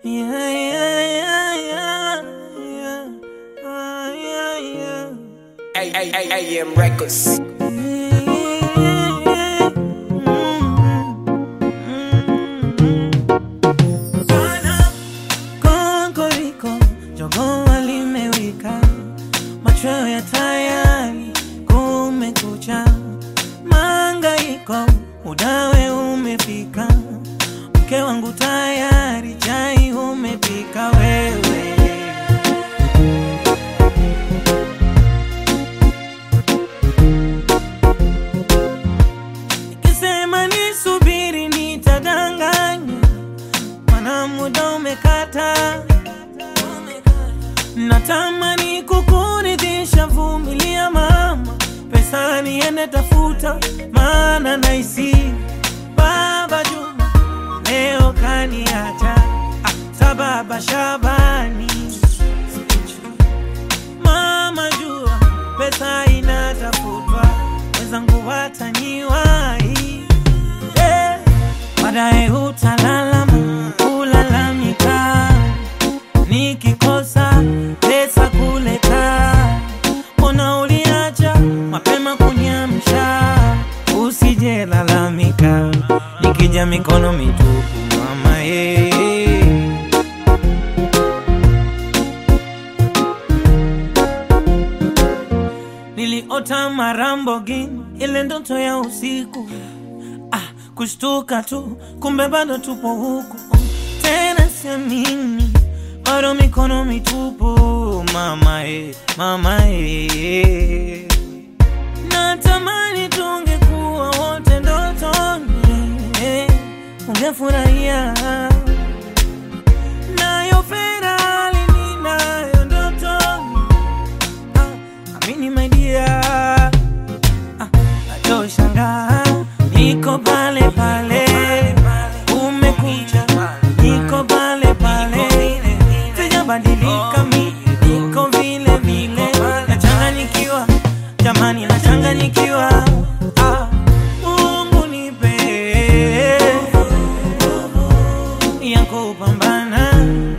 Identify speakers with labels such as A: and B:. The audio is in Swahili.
A: Yeah, yeah, yeah, yeah, yeah. Ah, yeah, yeah.
B: AM Records.
A: Konkoriko, jogoo limewika, machweo ya tayari, kumekucha, mangaiko, udawe umefika, mke wangu tayari, chai umepika wewe. Nikisema nisubiri nitadanganya, mana muda umekata. Natamani kukuridhisha, vumilia mama, pesa niende tafuta, maana naisi baba Juma leo kaniacha, ah, sababa Shabani mama jua pesa inatafutwa, wenzangu wataniwahi eh, baadaye utalalama kulalamika, nikikosa pesa kuleta, mbona uliacha mapema kunyamsha, usije lalamika, nikija mikono mitupu mama eh. Niliota marambogini, ile ndoto ya usiku ah, kushtuka tu, kumbe bado tupo huku tena, siamini bado mikono mitupu mama e, mama e. Natamani tungekuwa wote ndotoni, eh, ungefurahia nayo Ferrari ninayo ndotoni Ah, amini my dear ah, atoshangaa niko pale pale umekuja niko pale pale sijabadilika mi niko vile vile nachanganyikiwa jamani nachanganyikiwa ah, Mungu nipe ya kupambana